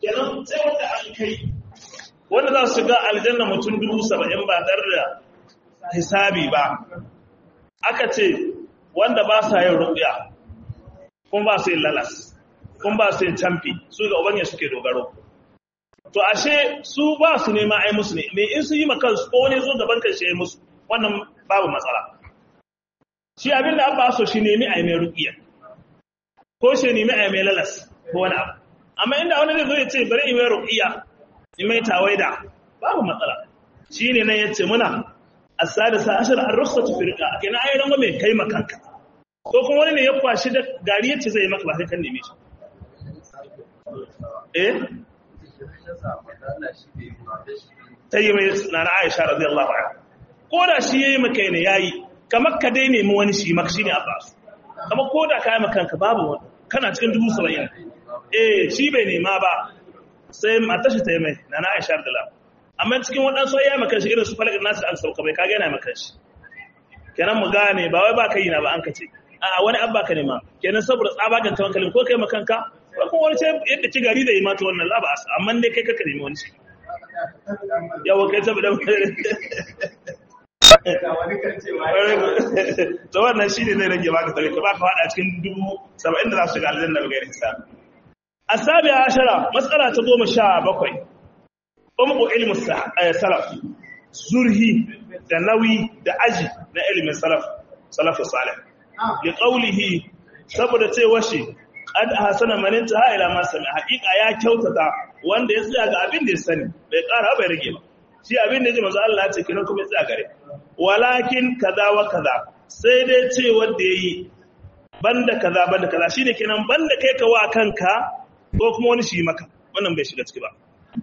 kenan sai wanda an kai wanda za su shiga aljanna mutum dubu saba'in ba tare da hisabi ba aka ce wanda ba sa yin ruƙya kun ba su yin lalas kun ba su yin camfi su ga ubangiji suke dogaro to ashe su ba su nema ai musu ne me in su yi makan su ko wani zo gaban kan shi ai musu wannan babu matsala shi abin da abba so shi nemi ai mai ruƙiya ko shi nemi ai mai lalas ko wani abu amma inda wani zai zo ya ce bari in mai ruƙiya in mai tawaida babu matsala shi ne nan ya ce muna as-sadisa ashar ar-rukhsatu fi riqa kenan ai rango mai kai makanka ko kuma wani ne ya kwashi da gari yace zai maka ba sai kan neme shi eh ta yi mai na na aisha radiyallahu anha ko da shi yayi maka ne yayi kamar ka dai nemi wani shi maka shine abbas kamar ko da kai maka kanka babu wani kana cikin dubu saba'in eh shi bai nema ba sai mata shi ta yi mai na na aisha radiyallahu amma cikin waɗansu ya maka shi irin su falak nasu an sauka bai kage yana maka shi kenan mu gane ba wai ba kai na ba an kace a wani abba ka nema kenan saboda tsabagan tawakkalin ko kai makanka ko kuma wani sai yadda ci gari da yi mata wannan laba asa amma dai kai kaka nemi wani shi yawa kai saboda to wannan shi ne zai rage maka tare ka ba ka fada cikin dubu saba'in da za su shiga aljanna ba gairi sa asabi ashara matsala ta goma sha bakwai umku ilmu salaf zurhi da nauyi da aji na ilimin salaf salafu salih li qawlihi saboda cewa shi qad ahsana man intaha ila ma sami haqiqa ya kyautata wanda ya tsaya ga abin da ya sani bai ƙara bai rage ba shi abin da ya ji manzo Allah ya ce kinan kuma ya tsaya gare walakin kaza wa kaza sai dai ce wanda yayi banda kaza banda kaza shine kenan banda kai ka wa kanka ko kuma wani shi maka wannan bai shiga ciki ba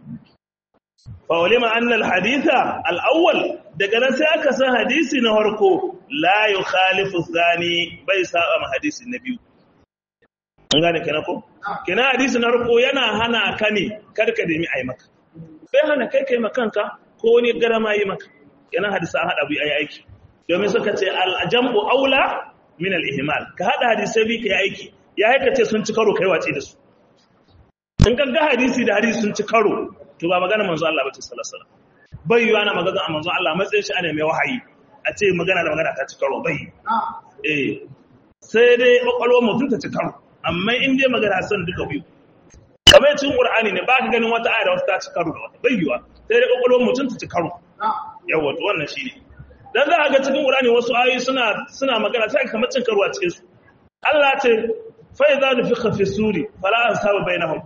fa walima anna al haditha al awwal daga nan sai aka san hadisi na farko la yukhalifu thani bai saba ma hadisi na biyu an gane kenan ko kenan hadisi na farko yana hana ka ne kada ka nemi ai maka bai hana kai kai makanka ko wani garama yi maka kenan hadisi an hada bi ayi aiki domin suka ce al jam'u aula min al ihmal ka hada hadisai bi kai aiki ya haika ce sun ci karo kai wace da su in ka ga hadisi da hadisi sun ci karo to ba magana manzo Allah ba ta sallallahu alaihi wasallam bai yi ana magana a manzo Allah matsayin shi ana mai wahayi a ce magana da magana ta ci karo bai eh sai dai kwakwalwar mutum ta ci karo amma in dai magana san duka biyu kamar cikin qur'ani ne ba ka ganin wata aya da wata ta ci karo da wata bai yiwa sai dai kwakwalwar mutum ta ci karo yawa to wannan shine dan za a ga cikin qur'ani wasu ayoyi suna suna magana sai kamar cin karo a cikin su Allah ce fa idza nufikha fi suri fala ansaba bainahum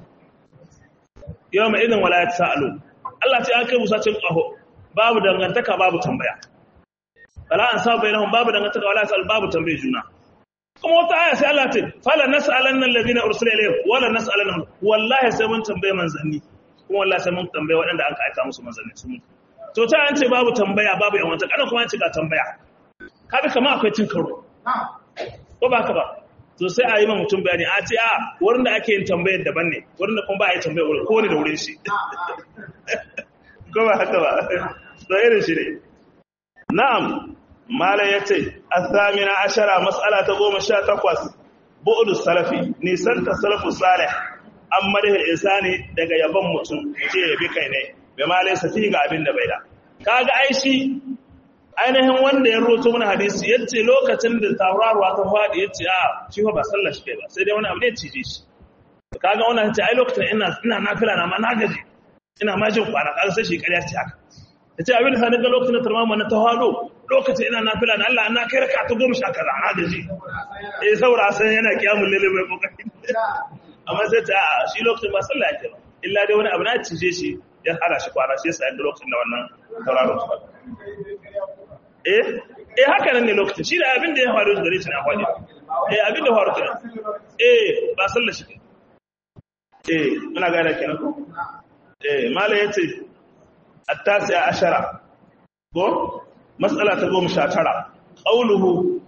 yawma idan wala yatasaalu Allah ce an kai musa cin kaho babu dangantaka babu tambaya fala ansaba bainahum babu dangantaka wala yatasaalu babu tambaye juna kuma wata aya sai Allah ce fala nas'alanna alladhina ursila ilayhim wala nas'alanna wallahi sai mun tambaye manzanni kuma wallahi sai mun tambaye waɗanda aka aika musu manzanni su to ta an ce babu tambaya babu yan wata kana kuma an ce ga tambaya kaga kamar akwai cin karo ko ba ka ba to sai a yi ma mutum bayani a ce a wurin da ake yin tambayar daban ne wurin da kuma ba a yi tambayar wurin ko ne da wurin shi ko ba haka ba to irin shi ne na'am Malam ya ce, Athamina ashara matsala ta goma sha takwas, bu'udu salafi, nisan ta salafu salih, an madahil insani daga yabon mutum, ce ya bi kai ne, bai malai safi ga abin da bai da. Kaga aishi, ainihin wanda ya roto mana hadisi, ya ce lokacin da tauraruwa ta faɗi ya ce, a, shi ba sallar shi kai ba, sai dai wani abu ne cije shi. Kaga wani ce, ai lokacin ina nafila na ma na gaji, ina ma jin kwana, kaga sai shi ƙarya ce haka. ya ce abin da sani ga lokacin da tarmama na tawado lokacin ina nafila na Allah na kai raka ta goma sha kaza na gaji eh saboda san yana kiyamun lalle mai kokari amma sai ta shi lokacin ba sallah yake ba illa dai wani abu na cije shi ya hana shi kwana shi yasa yadda lokacin da wannan tauraro ta eh eh haka nan ne lokacin shi da abin da ya faru gare shi na faɗi eh abin da ya faru kenan eh ba sallah shi eh muna gane kenan ko eh malai yace التاسعة عشرة ko matsala ta goma sha tara ƙauluhu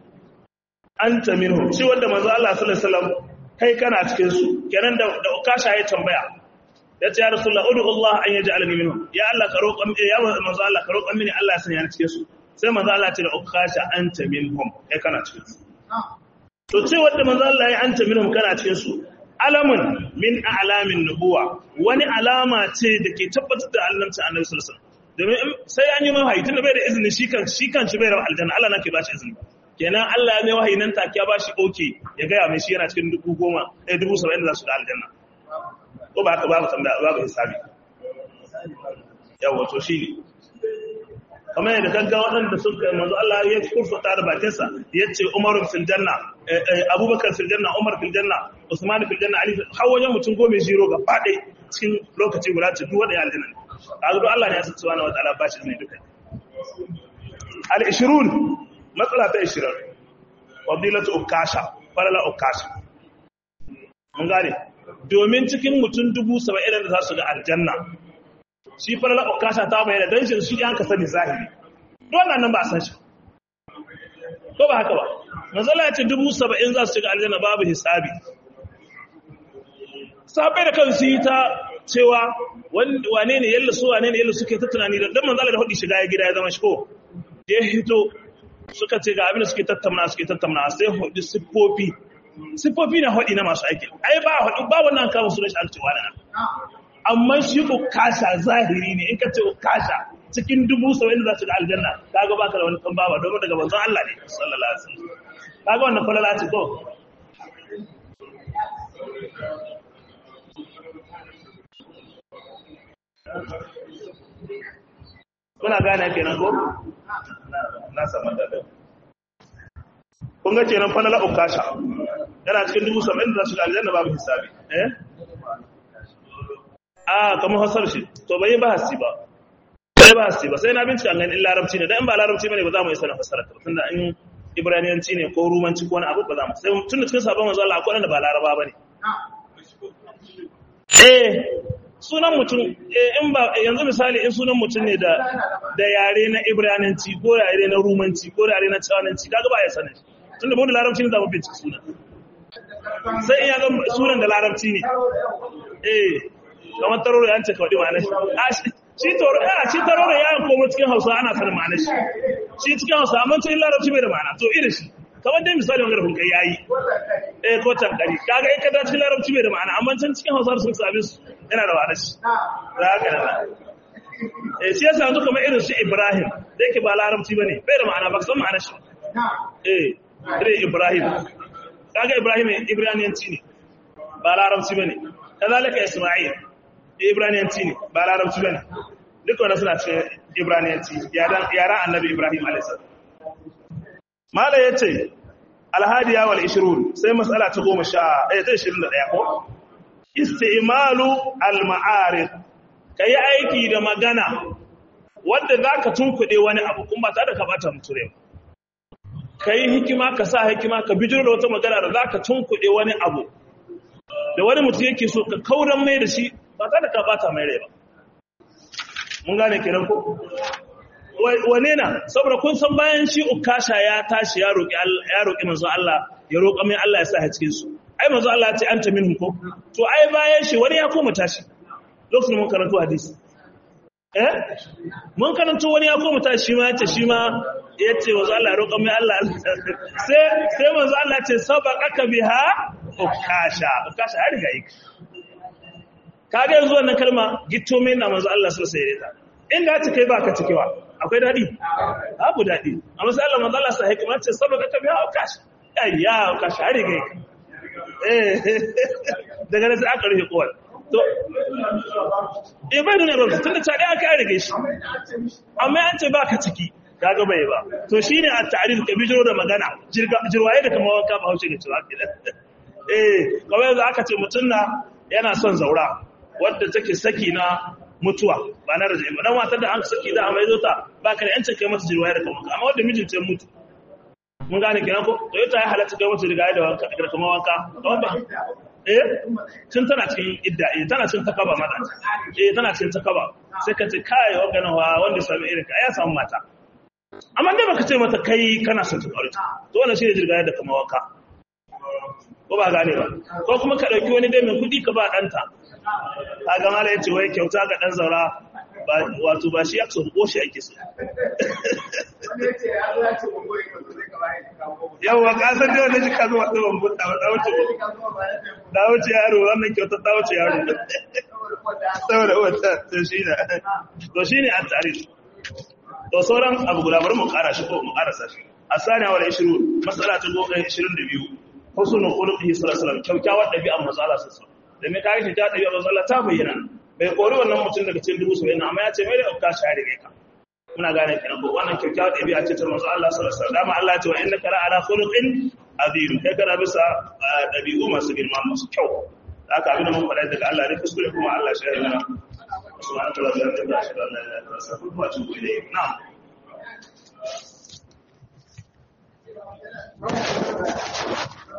an ta minhu shi wanda manzo Allah sallallahu alaihi wasallam kai kana cikin su kenan da da ukasha ya tambaya ya ce ya rasulullah udu Allah an yaj'alani minhum ya Allah ka roƙan ya manzo Allah ka roƙan mini Allah ya sanya ni cikin su sai manzo Allah ya ce da ukasha anta minhum kai kana cikin su to ce wanda manzo Allah ya anta minhum kana cikin su alamun min a'lamin nubuwa wani alama ce da ke tabbatar da annabci annabi sallallahu alaihi wasallam domin sai an yi mai wahayi tunda bai da izini shi kan shi kan shi bai da aljanna Allah nake ba shi izini kenan Allah ya mai wahayi nan take ya ba shi okay ya ga ya mai shi yana cikin dubu goma eh dubu saba'in da za su da aljanna ko ba haka babu tambaya babu hisabi yawa to shi ne kamar yadda gaggawa waɗanda sun kai manzo Allah ya kurfata da bakinsa ya ce Umar fil janna Abubakar fil janna Umar fil janna Usman fil janna Ali har wajen mutum goma zero ga fade cikin lokaci guda ce duk wanda ya aljanna ne kaga duk Allah ne ya san subhanahu wataala ba shi ne duka al 20 matsala ta 20 fadilatu ukasha falala ukasha mun gane domin cikin mutum dubu saba'in da za su ga aljanna shi falala ukasha ta bayyana don shi shi an ka sani zahiri don nan ba a san shi ko ba haka ba manzala ya ce dubu saba'in za su shiga aljanna babu hisabi sabai da kan su yi ta cewa wane ne yalla su wane ne yalla suke ta tunani da dan manzala da hudu shiga ya gida ya zama shi ko ya hito suka ce ga abin da suke tattauna suke tattauna sai hudu siffofi siffofi na hudu na masu aiki ai ba hudu ba wannan kawo su da shi alcewa da nan amma shi ukasha zahiri ne in ka ce ukasha cikin dubu saba'in da za su ga aljanna kaga baka da wani kan baba domin daga manzon Allah ne sallallahu alaihi wasallam kaga wannan falala ce ko kuna gane kenan ko na samu da kun ga kenan falala ukasha yana cikin dubu saba'in da za su ga aljanna babu hisabi eh a kamar hasar shi to bai ba hasi ba bai ba hasi ba sai na bincika ganin in larabci ne dan in ba larabci bane ba za mu yi sanin fasara ta tunda in ibraniyanci ne ko rumanci ko wani abu ba za mu sai tun da cikin sabon manzo Allah akwai wanda ba laraba bane eh sunan mutum eh in ba yanzu misali in sunan mutum ne da da yare na ibraniyanci ko yare na rumanci ko yare na tsawanci kaga ba ya sanin tunda mu da larabci ne za mu bincika sunan sai in ya ga sunan da larabci ne eh kamar taroro ya ce kawai ma'anar shi shi toro ya shi taroro ya komo cikin hausa ana sanin ma'anar shi shi cikin hausa amma cikin larabci bai da ma'ana to irin shi kamar dai misali wani rafin kai yayi eh ko tankari kaga in ka da cikin larabci bai da ma'ana amma can cikin hausa sun sami su yana da ma'anar shi za ka da eh shi yasa yanzu kamar irin su ibrahim da yake ba larabci bane bai da ma'ana ba ka san ma'anar shi eh irin ibrahim kaga ibrahim ibraniyanci ne ba larabci bane kazalika isma'il ibraniyanci ne ba larabci ba ne duk wanda suna ce ibraniyanci yaran annabi ibrahim alaihissalam mala ya ce alhadiya wal ishirun sai matsala ta goma sha ɗaya ta ishirin da ɗaya ko istimalu al-ma'arif ka yi aiki da magana wadda za ka tunkuɗe wani abu kuma ba tare da ka bata muture ka yi hikima ka sa hikima ka bijiro da wata magana da za ka tunkuɗe wani abu da wani mutum yake so ka kauran mai da shi ba ta da ka bata mai rai ba mun gane kenan ko wane na saboda kun san bayan shi ukasha ya tashi ya roki ya roki manzo Allah ya roƙa mai Allah ya sa ha cikin su ai manzo Allah ya ce anta minhum ko to ai bayan shi wani ya koma tashi lokacin mun karanto hadisi eh mun karanto wani ya koma tashi shi ma yace shi ma yace manzo Allah ya roƙa mai Allah sai sai manzo Allah ya ce sabaqaka biha ukasha ukasha ya riga yake kaga yanzu wannan kalma gitto mai na manzo Allah sallallahu alaihi wasallam inda ta kai baka cikewa akwai dadi babu dadi amma sai Allah manzo Allah sa hikima ce saboda ka biya ukasha ayya ukasha ya riga yake eh daga nan sai aka rufe kowal to eh bai nuna ba tunda ta dai aka rige shi amma an ce baka ciki kaga bai ba to shine at-ta'rif ka bijiro da magana jirwaye da kamar wanka ba hauce da cewa eh kawai yanzu aka ce mutum na yana son zaura wadda take saki na mutuwa ba na rajai ba dan matar da an saki da amai zota ba ka da yancin kai mata jirwaye da kamar wanka amma wadda mijinta ya mutu mun gane kenan ko to yata ya halatta kai mata rigaya da wanka da kamar wanka kamar ba eh tun tana cikin idda eh tana cikin takaba mata eh tana cikin takaba sai ka ce kai wagana wa wanda sami irin ka ya samu mata amma dai baka ce mata kai kana son ta aure to wannan shine jirgaya da kamar wanka ko ba gane ba ko kuma ka dauki wani dai mai kudi ka ba danta kaga mala yace wai kyauta ga dan zaura wato ba shi ya so ko shi ake so yawa ka san da wannan ka zo wata ban buta ba wuce da wuce yaro wannan kyautar ta wuce yaro saboda wata to shi ne to shi ne an tarif to sauran abu guda bari mu kara shi ko mu karasa shi asani wa 20 masala ta 22 husnul khuluqihi sallallahu alaihi wasallam kyakkyawar dabi'ar manzo Allah sallallahu alaihi wasallam da me kai shi ta dabi'ar manzo Allah ta bayyana bai kori wannan mutum daga cikin dubu saba'in amma ya ce mai da ka share ne ka muna gane kenan ko wannan kyakkyawar dabi'a ce ta manzo Allah sallallahu alaihi wasallam Allah ya ce wa innaka la ala khuluqin azim kai kana bisa dabi'u masu girma masu kyau haka abin da mun faɗa daga Allah ne kuskure kuma Allah shi ya mana subhanahu wa ta'ala da shi Allah ya rasa kuma tuku ilayhi na'am Thank you.